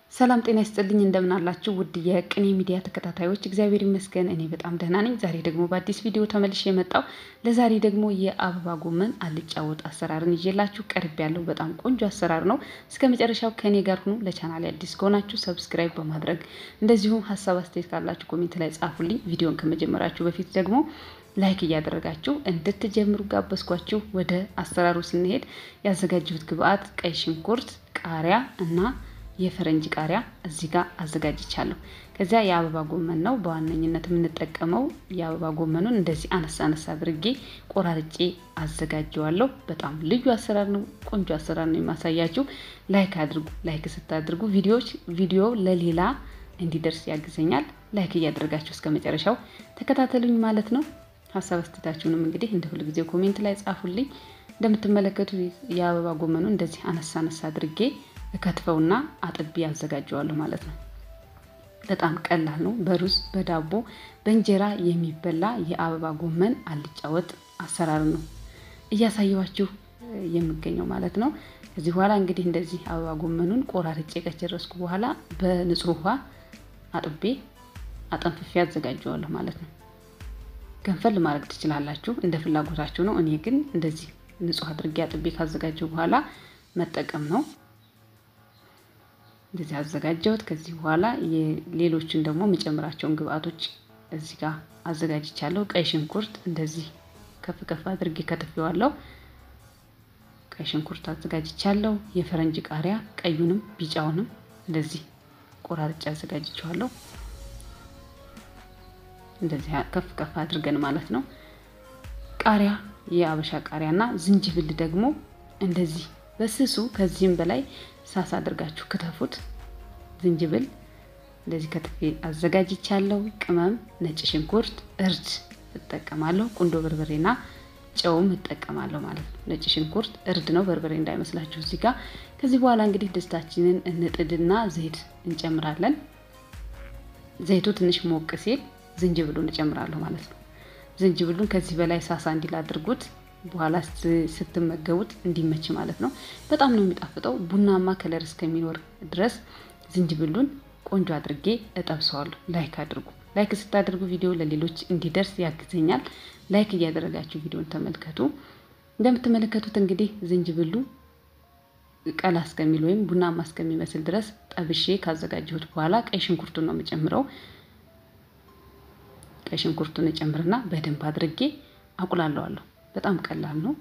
ሰላም ጤና ይስጥልኝ እንደምን አላችሁ ውድ የቅኔ ሚዲያ ተከታታዮች፣ እግዚአብሔር ይመስገን እኔ በጣም ደህና ነኝ። ዛሬ ደግሞ በአዲስ ቪዲዮ ተመልሼ የመጣው ለዛሬ ደግሞ የአበባ ጎመን አልጫ ወጥ አሰራርን ይዤላችሁ ቀርብ ያለው በጣም ቆንጆ አሰራር ነው። እስከ መጨረሻው ከእኔ ጋር ሁኑ። ለቻናል አዲስ ከሆናችሁ ሰብስክራይብ በማድረግ እንደዚሁም ሀሳብ አስተያየት ካላችሁ ኮሜንት ላይ ጻፉልኝ። ቪዲዮን ከመጀመራችሁ በፊት ደግሞ ላይክ እያደረጋችሁ እንድትጀምሩ ጋበዝኳችሁ። ወደ አሰራሩ ስንሄድ ያዘጋጀሁት ግብአት ቀይ ሽንኩርት፣ ቃሪያ እና የፈረንጅ ቃሪያ እዚህ ጋር አዘጋጅቻለሁ። ከዚያ የአበባ ጎመን ነው በዋነኝነት የምንጠቀመው። የአበባ ጎመኑን እንደዚህ አነሳ አነሳ አድርጌ ቆራርጬ አዘጋጀዋለሁ። በጣም ልዩ አሰራር ነው፣ ቆንጆ አሰራር ነው የማሳያችሁ። ላይክ አድርጉ። ላይክ ስታድርጉ ቪዲዮዎች ቪዲዮ ለሌላ እንዲደርስ ያግዘኛል። ላይክ እያደረጋችሁ እስከ መጨረሻው ተከታተሉኝ ማለት ነው። ሀሳብ አስተያየታችሁንም እንግዲህ እንደ ሁልጊዜው ኮሜንት ላይ ጻፉልኝ። እንደምትመለከቱ የአበባ ጎመኑ እንደዚህ አነሳ አነሳ አድርጌ እከትፈውና አጥቤ አዘጋጀዋለሁ ማለት ነው። በጣም ቀላል ነው። በሩዝ በዳቦ በእንጀራ የሚበላ የአበባ ጎመን አልጫ ወጥ አሰራር ነው እያሳየኋችሁ የምገኘው ማለት ነው። ከዚህ በኋላ እንግዲህ እንደዚህ አበባ ጎመኑን ቆራርጬ ከጨረስኩ በኋላ በንጹህ ውሃ አጥቤ አጠንፍፌ አዘጋጀዋለሁ ማለት ነው። ገንፈል ማድረግ ትችላላችሁ፣ እንደ ፍላጎታችሁ ነው። እኔ ግን እንደዚህ ንጹህ አድርጌ አጥቤ ካዘጋጀው በኋላ መጠቀም ነው። እንደዚህ አዘጋጀሁት። ከዚህ በኋላ ሌሎችን ደግሞ የምጨምራቸውን ግብአቶች እዚህ ጋር አዘጋጅቻለሁ። ቀይ ሽንኩርት እንደዚህ ከፍ ከፍ አድርጌ ከትፌዋለሁ። ቀይ ሽንኩርት አዘጋጅቻለሁ። የፈረንጅ ቃሪያ ቀዩንም ቢጫውንም እንደዚህ ቆራርጬ አዘጋጅቼዋለሁ። እንደዚህ ከፍ ከፍ አድርገን ማለት ነው። ቃሪያ የአበሻ ቃሪያና ዝንጅብል ደግሞ እንደዚህ በስሱ ከዚህም በላይ ሳስ አድርጋችሁ ክተፉት። ዝንጅብል እንደዚህ ከትፌ አዘጋጅቻለሁ። ቅመም፣ ነጭ ሽንኩርት፣ እርድ እጠቀማለሁ። ቁንዶ በርበሬና ጨውም እጠቀማለሁ ማለት ነው። ነጭ ሽንኩርት እርድ ነው፣ በርበሬ እንዳይመስላችሁ እዚህ ጋር። ከዚህ በኋላ እንግዲህ ድስታችንን እንጥድና ዘይት እንጨምራለን። ዘይቱ ትንሽ ሞቅ ሲል ዝንጅብሉን እጨምራለሁ ማለት ነው። ዝንጅብሉን ከዚህ በላይ ሳሳ እንዲል አድርጉት በኋላ ስትመገቡት እንዲመች ማለት ነው። በጣም ነው የሚጣፍጠው። ቡናማ ከለር እስከሚኖር ድረስ ዝንጅብሉን ቆንጆ አድርጌ እጠብሰዋለሁ። ላይክ አድርጉ። ላይክ ስታደርጉ ቪዲዮ ለሌሎች እንዲደርስ ያግዘኛል። ላይክ እያደረጋችሁ ቪዲዮን ተመልከቱ። እንደምትመለከቱት እንግዲህ ዝንጅብሉ ቀላ እስከሚል ወይም ቡናማ እስከሚመስል ድረስ ጠብሼ ካዘጋጀሁት በኋላ ቀይ ሽንኩርቱን ነው የምጨምረው። ቀይ ሽንኩርቱን እጨምርና በደንብ አድርጌ አቁላለዋለሁ። በጣም ቀላል ነው።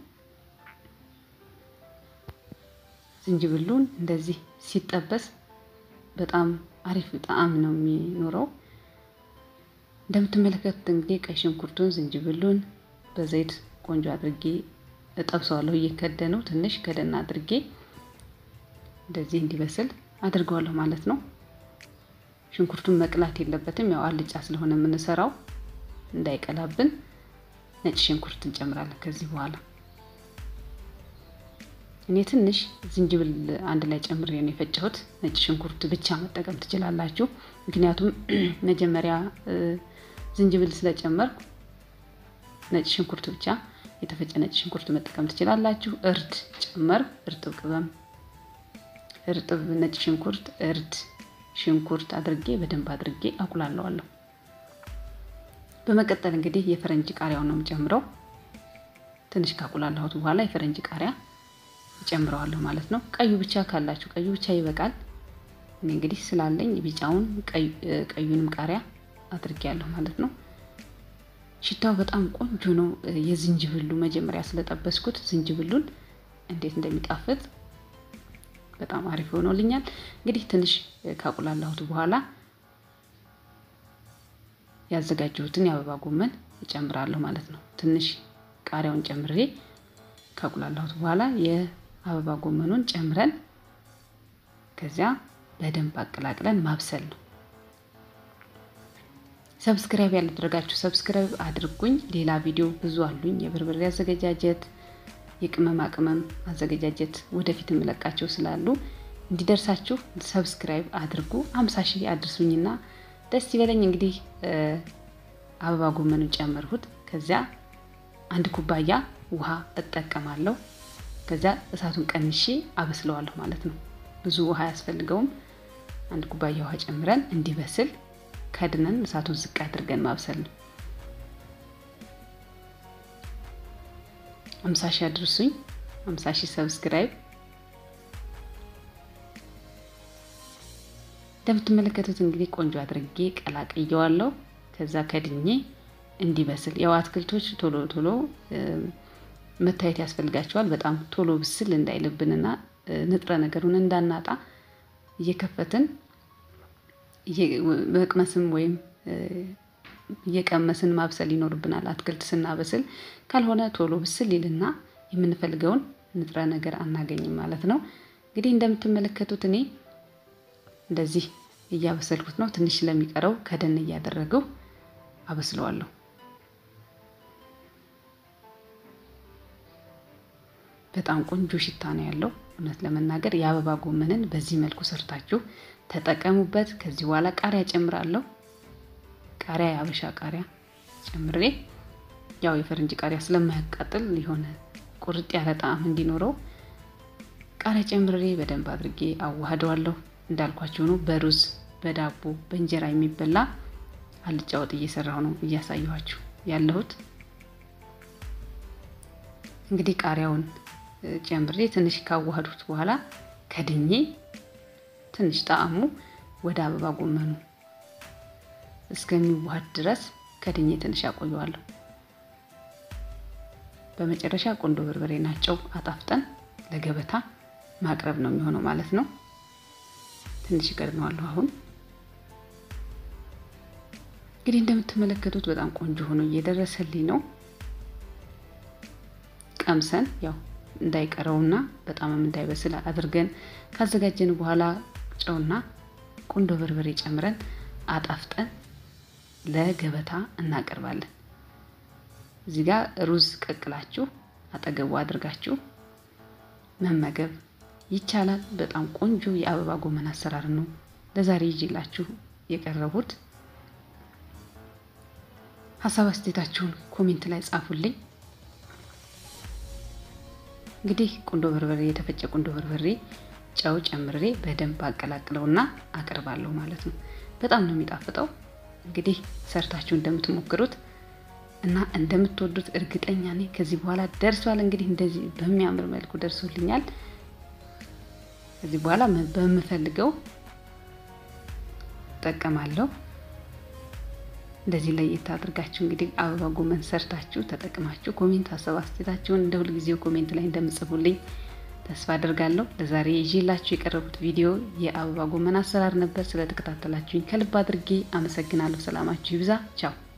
ዝንጅብሉን እንደዚህ ሲጠበስ በጣም አሪፍ ጣዕም ነው የሚኖረው። እንደምትመለከቱት እንግዲህ ቀይ ሽንኩርቱን፣ ዝንጅብሉን በዘይት ቆንጆ አድርጌ እጠብሰዋለሁ። እየከደነው ትንሽ ከደና አድርጌ እንደዚህ እንዲበስል አድርገዋለሁ ማለት ነው። ሽንኩርቱን መቅላት የለበትም። ያው አልጫ ስለሆነ የምንሰራው እንዳይቀላብን ነጭ ሽንኩርት እንጨምራለን። ከዚህ በኋላ እኔ ትንሽ ዝንጅብል አንድ ላይ ጨምሬ ነው የፈጨሁት። ነጭ ሽንኩርት ብቻ መጠቀም ትችላላችሁ። ምክንያቱም መጀመሪያ ዝንጅብል ስለጨመርኩ ነጭ ሽንኩርት ብቻ የተፈጨ ነጭ ሽንኩርት መጠቀም ትችላላችሁ። እርድ ጨመር፣ እርጥብ ቅመም፣ እርጥብ ነጭ ሽንኩርት፣ እርድ፣ ሽንኩርት አድርጌ በደንብ አድርጌ አቁላለዋለሁ። በመቀጠል እንግዲህ የፈረንጅ ቃሪያውን ነው የምጨምረው። ትንሽ ካቁላላሁት በኋላ የፈረንጅ ቃሪያ እጨምረዋለሁ ማለት ነው። ቀዩ ብቻ ካላችሁ ቀዩ ብቻ ይበቃል። እኔ እንግዲህ ስላለኝ ቢጫውን ቀዩንም ቃሪያ አድርጌያለሁ ማለት ነው። ሽታው በጣም ቆንጆ ነው። የዝንጅብሉ መጀመሪያ ስለጠበስኩት ዝንጅብሉን እንዴት እንደሚጣፍጥ በጣም አሪፍ ሆኖልኛል። እንግዲህ ትንሽ ካቁላላሁት በኋላ ያዘጋጀሁትን የአበባ ጎመን እጨምራለሁ ማለት ነው። ትንሽ ቃሪያውን ጨምሬ ካቁላላሁት በኋላ የአበባ ጎመኑን ጨምረን ከዚያ በደንብ አቀላቅለን ማብሰል ነው። ሰብስክራይብ ያላደረጋችሁ ሰብስክራይብ አድርጉኝ። ሌላ ቪዲዮ ብዙ አሉኝ። የበርበሬ አዘገጃጀት፣ የቅመማ ቅመም አዘገጃጀት ወደፊት የምለቃቸው ስላሉ እንዲደርሳችሁ ሰብስክራይብ አድርጉ። አምሳ ሺህ አድርሱኝና ደስ ይበለኝ። እንግዲህ አበባ ጎመኑን ጨመርሁት። ከዚያ አንድ ኩባያ ውሃ እጠቀማለሁ። ከዚያ እሳቱን ቀንሼ አበስለዋለሁ ማለት ነው። ብዙ ውሃ አያስፈልገውም። አንድ ኩባያ ውሃ ጨምረን እንዲበስል ከድነን እሳቱን ዝቅ አድርገን ማብሰል ነው። አምሳ ሺህ አድርሱኝ። አምሳ ሺህ ሰብስክራይብ እንደምትመለከቱት እንግዲህ ቆንጆ አድርጌ ቀላቅየዋለሁ። ከዛ ከድኜ እንዲበስል ያው አትክልቶች ቶሎ ቶሎ መታየት ያስፈልጋቸዋል። በጣም ቶሎ ብስል እንዳይልብንና ንጥረ ነገሩን እንዳናጣ እየከፈትን መቅመስም ወይም እየቀመስን ማብሰል ይኖርብናል። አትክልት ስናበስል ካልሆነ ቶሎ ብስል ይልና የምንፈልገውን ንጥረ ነገር አናገኝም ማለት ነው። እንግዲህ እንደምትመለከቱት እኔ እንደዚህ እያበሰልኩት ነው። ትንሽ ስለሚቀረው ከደን እያደረገው አበስለዋለሁ። በጣም ቆንጆ ሽታ ነው ያለው። እውነት ለመናገር የአበባ ጎመንን በዚህ መልኩ ሰርታችሁ ተጠቀሙበት። ከዚህ በኋላ ቃሪያ ጨምራለሁ። ቃሪያ የአበሻ ቃሪያ ጨምሬ ያው የፈረንጅ ቃሪያ ስለማያቃጥል የሆነ ቁርጥ ያለ ጣዕም እንዲኖረው ቃሪያ ጨምሬ በደንብ አድርጌ አዋህደዋለሁ። እንዳልኳቸው ነው። በሩዝ በዳቦ በእንጀራ የሚበላ አልጫ ወጥ እየሰራሁ ነው እያሳየኋችሁ ያለሁት። እንግዲህ ቃሪያውን ጨምሬ ትንሽ ካዋህዱት በኋላ ከድኜ ትንሽ ጣዕሙ ወደ አበባ ጎመኑ እስከሚዋሃድ ድረስ ከድኜ ትንሽ አቆየዋለሁ። በመጨረሻ ቁንዶ በርበሬና ጨው አጣፍጠን ለገበታ ማቅረብ ነው የሚሆነው ማለት ነው። ትንሽ እቀድነዋለሁ። አሁን እንግዲህ እንደምትመለከቱት በጣም ቆንጆ ሆኖ እየደረሰልኝ ነው። ቀምሰን ያው እንዳይቀረውና በጣምም እንዳይበስል አድርገን ካዘጋጀን በኋላ ጨውና ቁንዶ በርበሬ ጨምረን አጣፍጠን ለገበታ እናቀርባለን። እዚህ ጋር ሩዝ ቀቅላችሁ አጠገቡ አድርጋችሁ መመገብ ይቻላል። በጣም ቆንጆ የአበባ ጎመን አሰራር ነው ለዛሬ ይዤላችሁ የቀረቡት። ሀሳብ አስተያየታችሁን ኮሜንት ላይ ጻፉልኝ። እንግዲህ ቁንዶ በርበሬ የተፈጨ ቁንዶ በርበሬ ጨው ጨምሬ በደንብ አቀላቅለውና አቀርባለሁ ማለት ነው። በጣም ነው የሚጣፍጠው። እንግዲህ ሰርታችሁ እንደምትሞክሩት እና እንደምትወዱት እርግጠኛ ነኝ። ከዚህ በኋላ ደርሷል። እንግዲህ እንደዚህ በሚያምር መልኩ ደርሶልኛል። ከዚህ በኋላ በምፈልገው እጠቀማለሁ። እንደዚህ ለየት አድርጋችሁ እንግዲህ አበባ ጎመን ሰርታችሁ ተጠቅማችሁ ኮሜንት ሀሳብ አስተያየታችሁን እንደ ሁልጊዜው ኮሜንት ላይ እንደምጽፉልኝ ተስፋ አድርጋለሁ። ለዛሬ ይዤላችሁ የቀረቡት ቪዲዮ የአበባ ጎመን አሰራር ነበር። ስለተከታተላችሁኝ ከልብ አድርጌ አመሰግናለሁ። ሰላማችሁ ይብዛ። ቻው